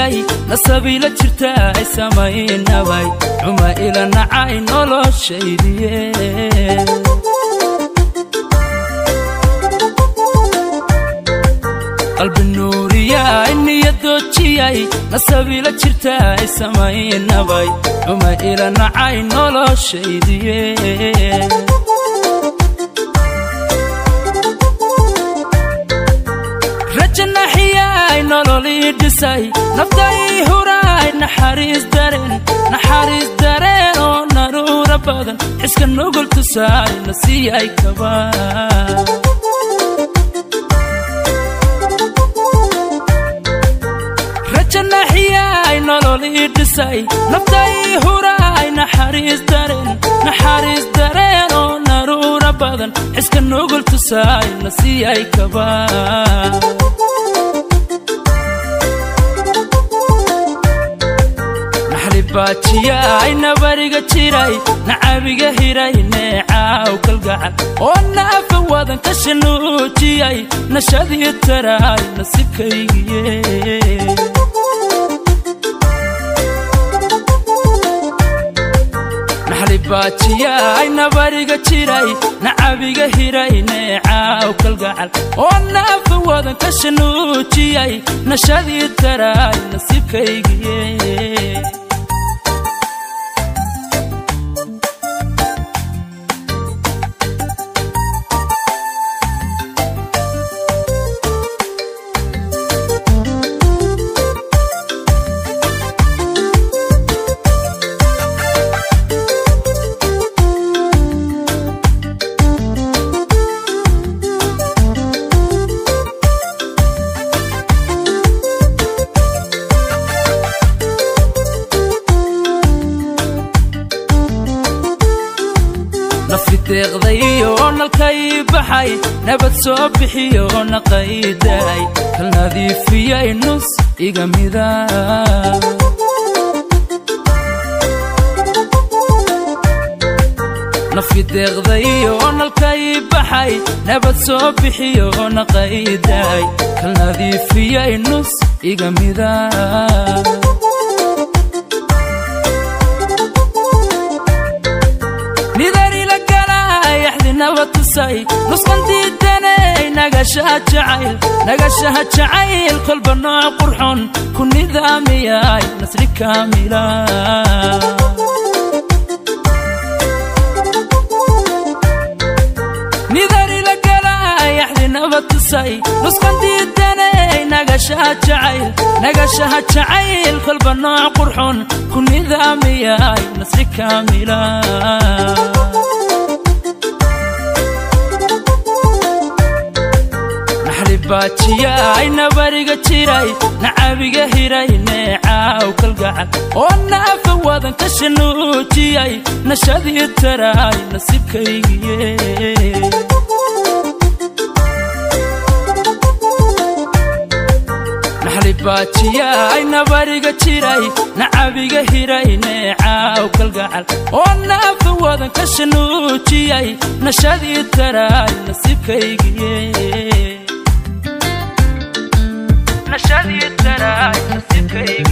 noojiyay nasabiila jirta ay samaynabay xuma ila nacay noloshaydiye qalbi nuuriya niyadoojiyay nasabiila jirta ay samaynabay xuma ila nacay noloshaydiye rajanaxiyay nololii dhisay nafday huraay naxariis dareen naxariis dareen oo naruura badan xiska nugul tusaay na siiyay kaba rajanaxiyay nololii dhisay nafday huraay naxariis dareen naxariis dareen oo naruura badan xiska nugul tusaay na siiyay kaba baajiyay nabariga jiray nacabiga hiray neecaaw kalgacal oo naafa wadan ka shanuujiyay nashadii taraay nasibkaygiye baajiyay nabariga jiray nacabiga hiray neecaaw kalgacal oo naafa wadan ka shanuujiyay nashadii taraay nasibkaygiye nafideeqdayo nalkay baxay nabad soo bixiyo naqayday kal nadiifiyay nus iga mida nafideeqdayo nalkay baxay nabad soo bixiyo naqayday kal nadiifiyay nus iga mida nusqandiidanay nagashaha jacayl nagashaha jacayl kolba nooc qurxon ku nidaamiyay nasri kaamila nidari la galay axdinaba tusay nusqandiidanay nagashaha jacayl nagashaha jacayl kolba nooc qurxon ku nidaamiyay nasri kaamila baajiyay nabariga jiray nacabiga hiray neecaaw kalgacal oo naafa wadan ka shanuujiyay nashadii taraay nasibkaygiye baajiyay nabariga jiray nacabiga hiray neecaaw kalgacal oo naafa wadan ka shanuujiyay nashadii taraay nasibkaygiye nashadii taraay nasibkayga